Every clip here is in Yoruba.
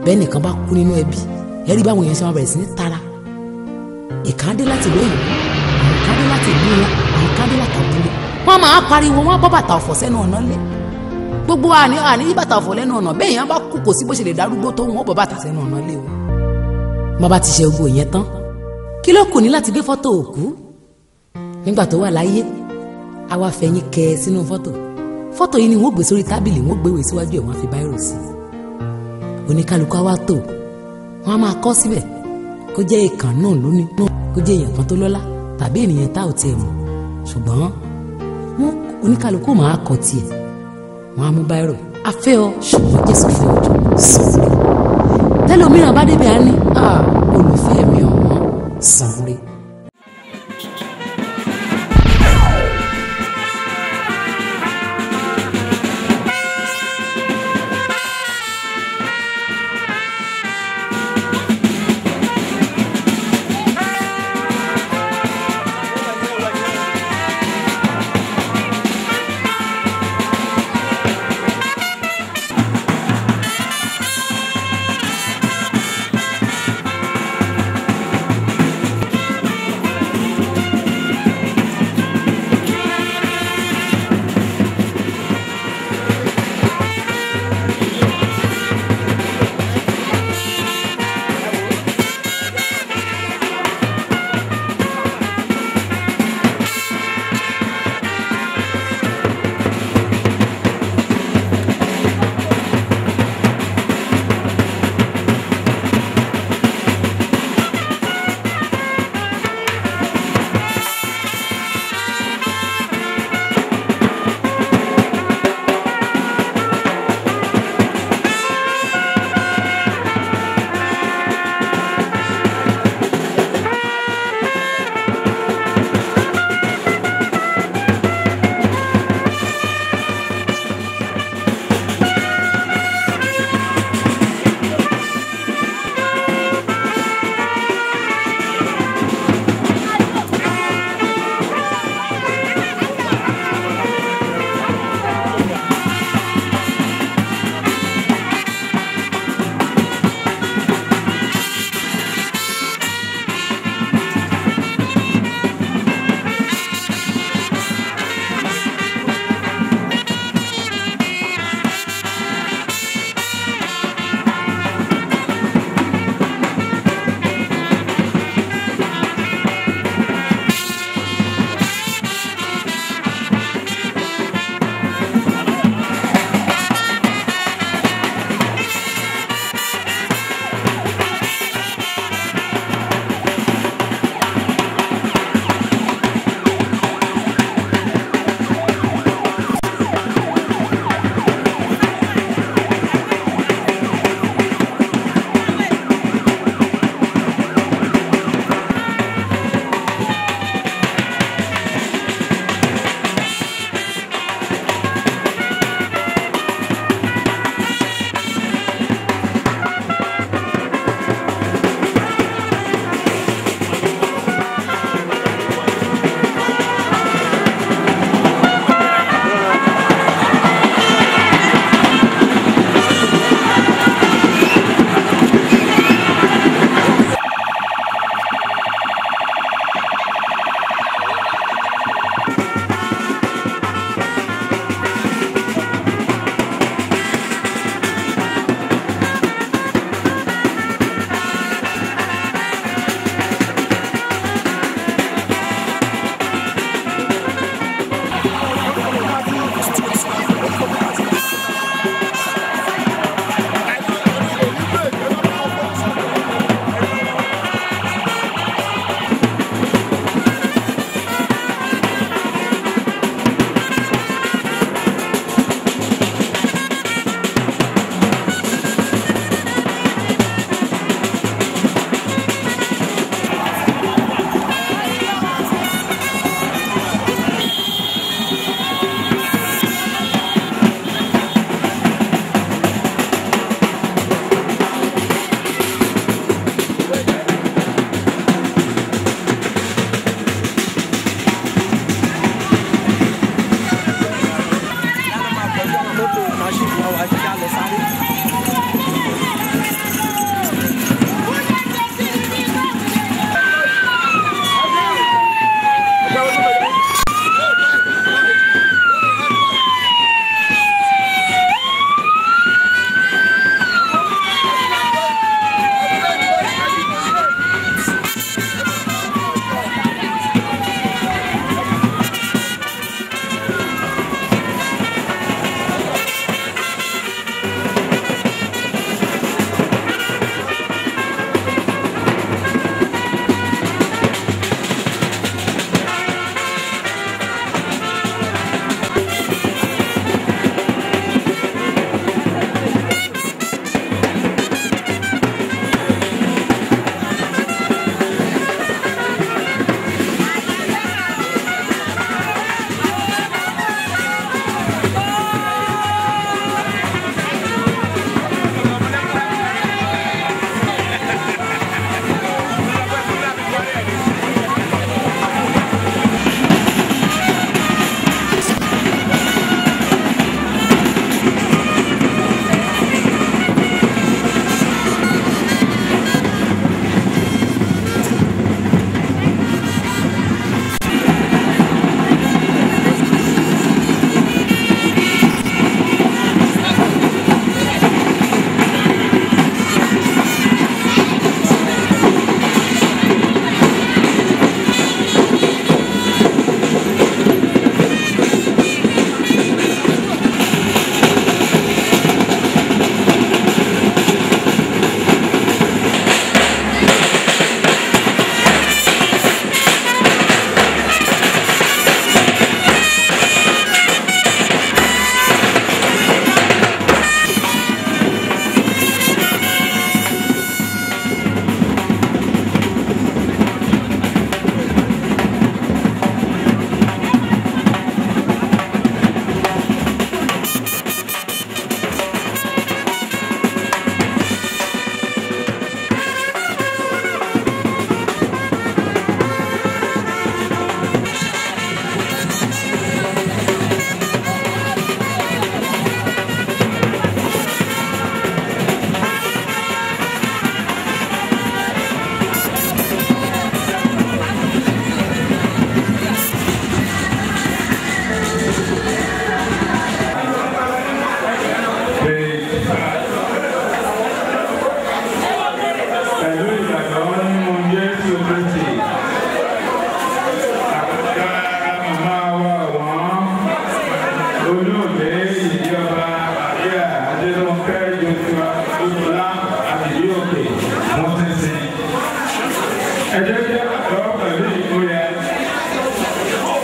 bẹ́ẹ̀ nìkan bá kú nínú ẹbí ẹ rí báwọn èèyàn ṣe máa bẹ̀rẹ̀ sí ní tara ìkan dé láti ìlú òyìnbó àwọn kan dé láti ìlú wọn àwọn kan dé láti àbúrò wọn máa pariwo wọn bọ́ bàtà ọ̀fọ̀ sẹ́nu ọ̀nà lé gbogbo àní àní yí bàtà ọ̀fọ̀ lẹ́nu ọ̀nà bẹ́ẹ̀ yẹn bá kú kò sí bó ṣe lè darúgbó tó wọn bọ́ bàtà sẹ́nu ọ̀nà lé o bàbá ti ṣe gbogbo ìyẹn tán kí ló kù ní láti gbé fọ́tò òkú nígbà tó wà láyé a wá fẹ̀yìn kẹ sínú fọ́tò fọ́tò yìí ni wọ́n gbé sórí tábìlì wọ́n gbéwèé síwájú ẹ̀ wọ́n á fi báírò sí i oníkálukú á wá tò wọ́n á máa kọ́ síbẹ̀ kó jẹ́ ìkàn náà lónìí náà kó jẹ́ èèyàn kan tó lọ́lá tàbí ènìyàn tá ò tiẹ̀ mọ̀ ṣùgbọ́n wọn oníkálukú máa kọ tiẹ̀ wọ́n á mú báírò afẹ́ ọ ṣùgbọ́n jésù fẹ́ ojú sọ̀rọ̀ tẹ́lómìíràn bá débi á ní olùfẹ́ mi ọ̀wọ́n sọ̀rọ̀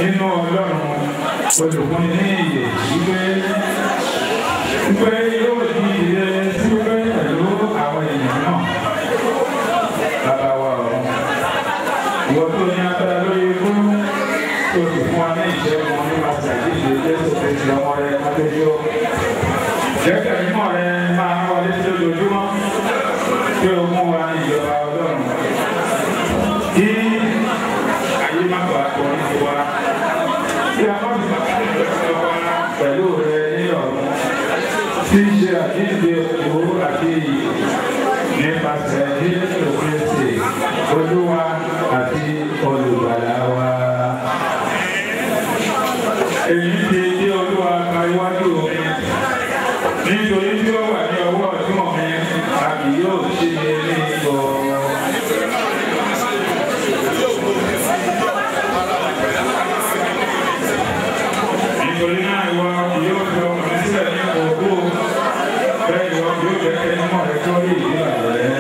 nínú ọlọ́run olùkọ́ni ní ìyè wípé wípé yóò di ìdílé sí wípé pẹ̀lú àwọn èèyàn náà bàbá wa ọ̀run ìwọ tó ní agbára lórí ikú tó sì fún wa ní ìṣẹ́gun nípasẹ̀ àdéhùn jésù kristu ọmọ rẹ mọ́tẹ́jọ́ jẹ́kẹ̀ mímọ́ rẹ máa ń wọlé sí lójoojúmọ́ kí o mú wa ní ìjọba ọlọ́run kí ayé má bàa kọ́ ní tiwa kí a má bàa kọ́ pẹ̀lú rẹ ní ọ̀run tí í ṣe àdídé òkú àti iyì nípasẹ̀ jésù kristi olúwa àti olùgbàlà wa. èyí ti dé olúwa ka iwájú omi nítorí tí ó wà ní ọwọ́ ọ̀tún mi a kì yóò ṣe é ní ìgbọ́. nítorí náà ìwọ kì yóò fi ọkùnrin sílẹ̀ ní òkú bẹ́ẹ̀ ìwọ kì yóò jẹ́ kẹ́ni mọ̀ rẹ tó rí ìdílé rẹ.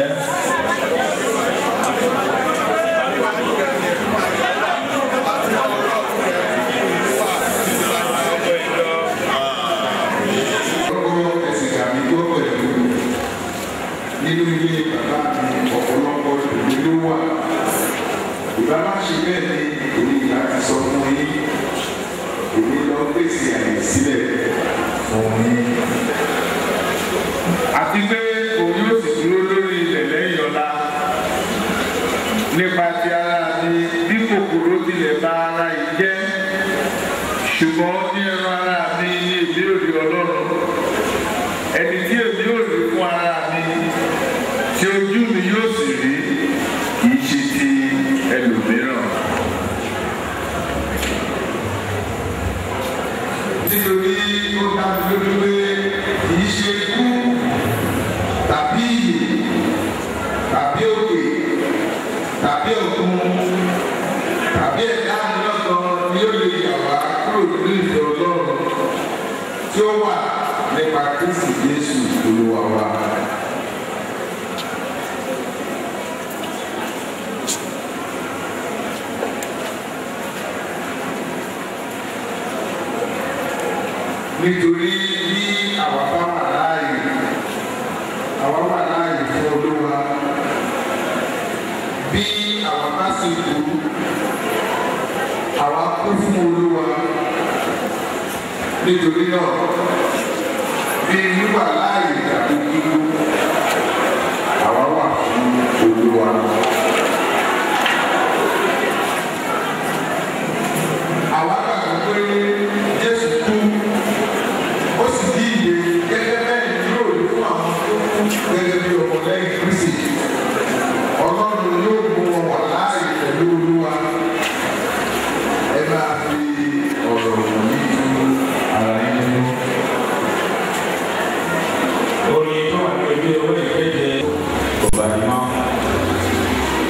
Ọkọ̀ ẹ̀sìn tàbí tó pẹ̀lú nínú ilé bàbá mi ọ̀pọ̀lọpọ̀ ìlú ló wà. Ìbá má ṣe bẹ́ẹ̀ ni èmi ìgbà ti sọ fún yín. Èmi lọ pèsè àyè sílẹ̀ fún yín. Àti pé òun yóò sì dúró lórí ilẹ̀ lẹ́yìn ọ̀la. Nípa ti ara mi bí kòkòrò tilẹ̀ bá ara yìí jẹ́. Ṣùgbọ́n ní ẹran ara mi ní ìbéèrè Ọlọ́run ẹni tí èmi yóò rí fún ara mi tí ojú mi yóò sì rí kì í ṣe ti ẹlòmíràn. nítorí ó dá mi lójú pé kì í ṣe ikú tàbí ìyè tàbí òkè tàbí òkun tàbí ẹ̀dá mìíràn ni ó lè yà wá kúrò nínú ìfẹ́ Ọlọ́run tí ó wà nípa Kristi Jésù Olúwa wa. Nítorí bí àwa bá wà láàyè, àwa wà láàyè fún Olúwa. Bí àwa bá sì kú, àwa kú fún Olúwa nítorí náà bí wíwà láàyè tàbí kíkú àwa wà fún olúwa. àwa gbàgbọ́ pé jésù kú ó sì di ìyè gẹ́gẹ́ bẹ́ẹ̀ ni yóò rí fún àwọn tó kú gẹ́gẹ́ bí ọmọ lẹ́yìn kristi ọlọ́run yóò mú wọn wà láàyè pẹ̀lú olúwa ẹ máa fi ọ̀rọ̀ wọ̀nyí fún ara yín nínú. orin tó wà ní ojú ewé ìkéde ọba ìmọ̀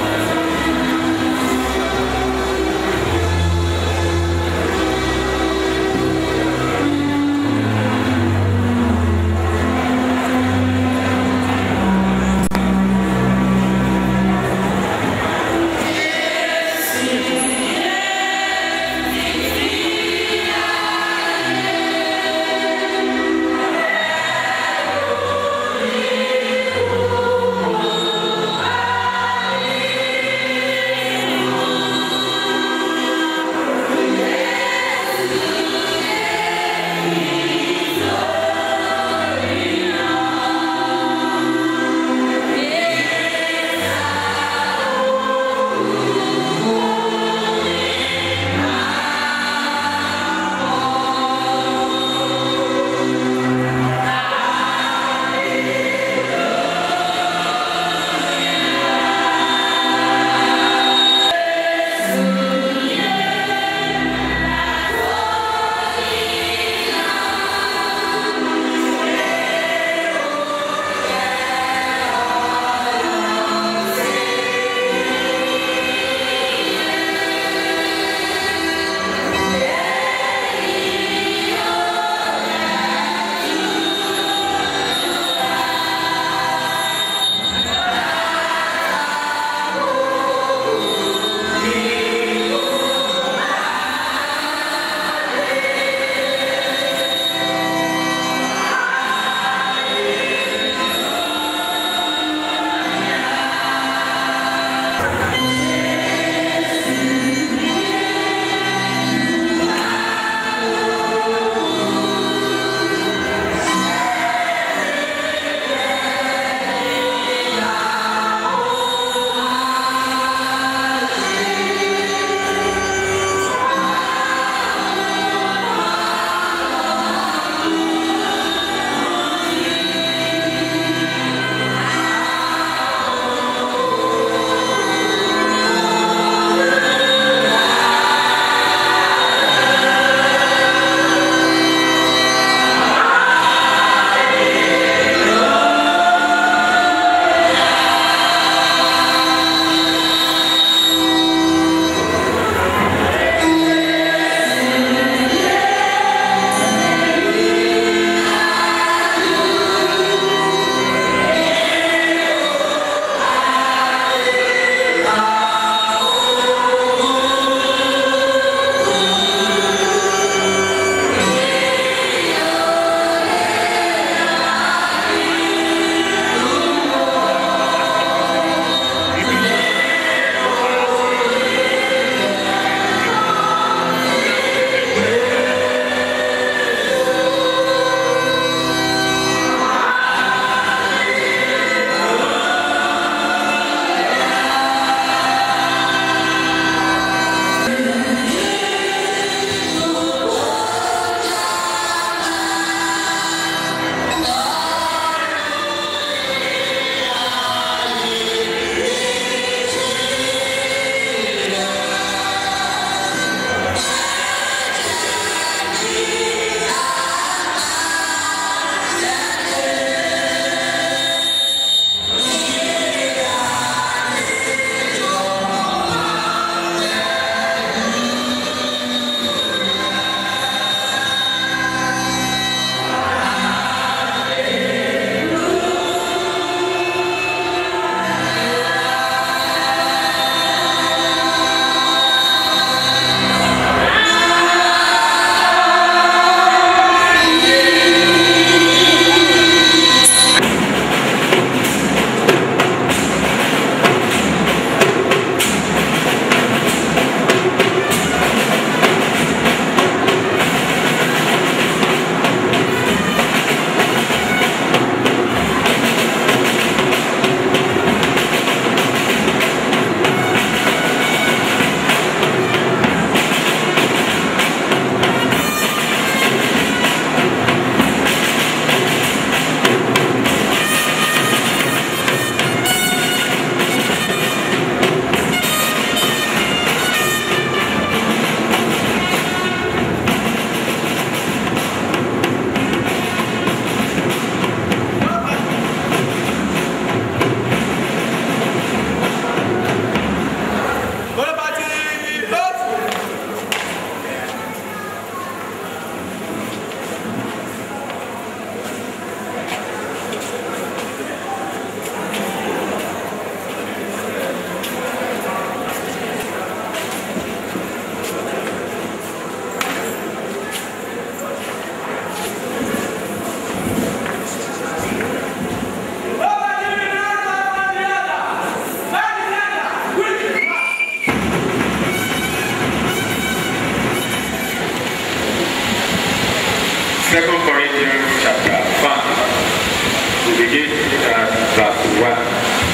Second Corinthians chapter five. We begin at verse one.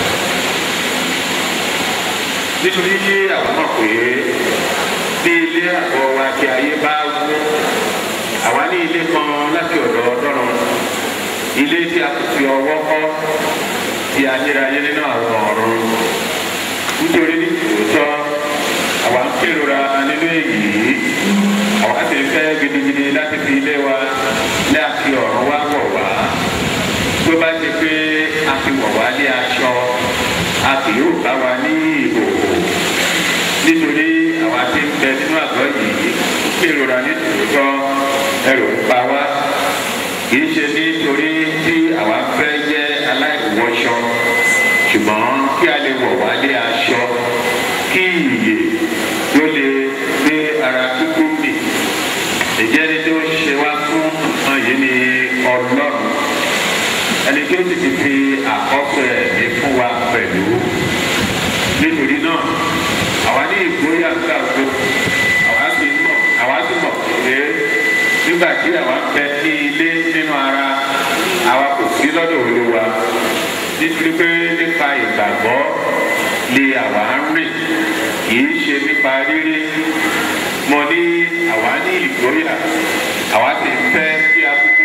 Nítorí tí àwọn mọ̀ pé bí ilé àgọ́ wa ti ayé bá wú, àwa ní ilé kan láti ọ̀dọ̀ Ọlọ́run. Ilé tí a kò fi ọwọ́ kọ́ ti ayérayé nínú àwọn ọ̀run. Nítorí ní tòótọ́, àwa ń kérora nínú èyí. Àwa ti fẹ́ gidigidi láti fi ilé wa láti ọ̀run wá wọ̀ wá. Tó bá ti pé a ti wọ̀ wá lé aṣọ, a kì yóò bá wa ní ìhòòhò. Nítorí àwa ti ń bẹ nínú àgọ́ yìí, kérora ní tòótọ́, ẹrù ń pa wá. Kìí ṣe nítorí tí àwa fẹ́ jẹ́ aláìwọṣọ, ṣùgbọ́n kí a lè wọ̀ wá lé aṣọ, kí ìyè tó lè gbé ara kíkú mì ìjẹ́ni tó ṣe wá fún nǹkan yìí ni ọlọ́run ẹni tí ó sì ti fi àkọ́kọ́ ẹ̀mí fún wa pẹ̀lú nítorí náà àwa ní ìgboyà gbàgbọ́ àwa sì mọ̀ àwa sì mọ̀ pé nígbà tí àwa ń bẹ ní ilé nínú ara àwa kò sí lọ́dọ̀ olúwa nítorí pé nípa ìgbàgbọ́ lè àwa ń rìn kì í ṣe nípa rírí mo ní àwa ní ìgboyà àwa sì ń fẹ́ kí a kúkú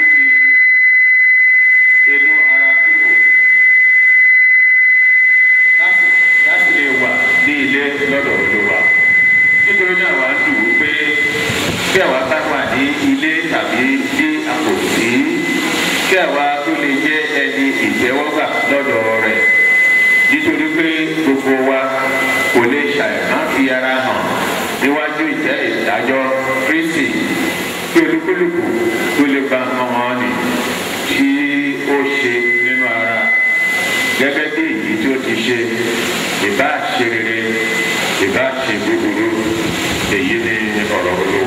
fi inú ara kúrò láti láti lè wà ní ilé lọ́dọ̀ olúwa nítorí náà wàá dùn ún pé kí àwa bá wà ní ilé tàbí ní àpòtí kí àwa tó lè jẹ́ ẹni ìtẹ́wọ́gbà lọ́dọ̀ rẹ̀ nítorí pé gbogbo wa kò lè ṣàìmá fi ara hàn níwájú ìtẹ́ ìdájọ́ kristi kí olúkúlùkù tó lè gba ọmọ nì tí ó ṣe nínú ara gẹ́gẹ́ bí èyí tí ó ti ṣe ìbá ṣe rere ìbá ṣe búburú èyí ni ọ̀rọ̀ olúwa.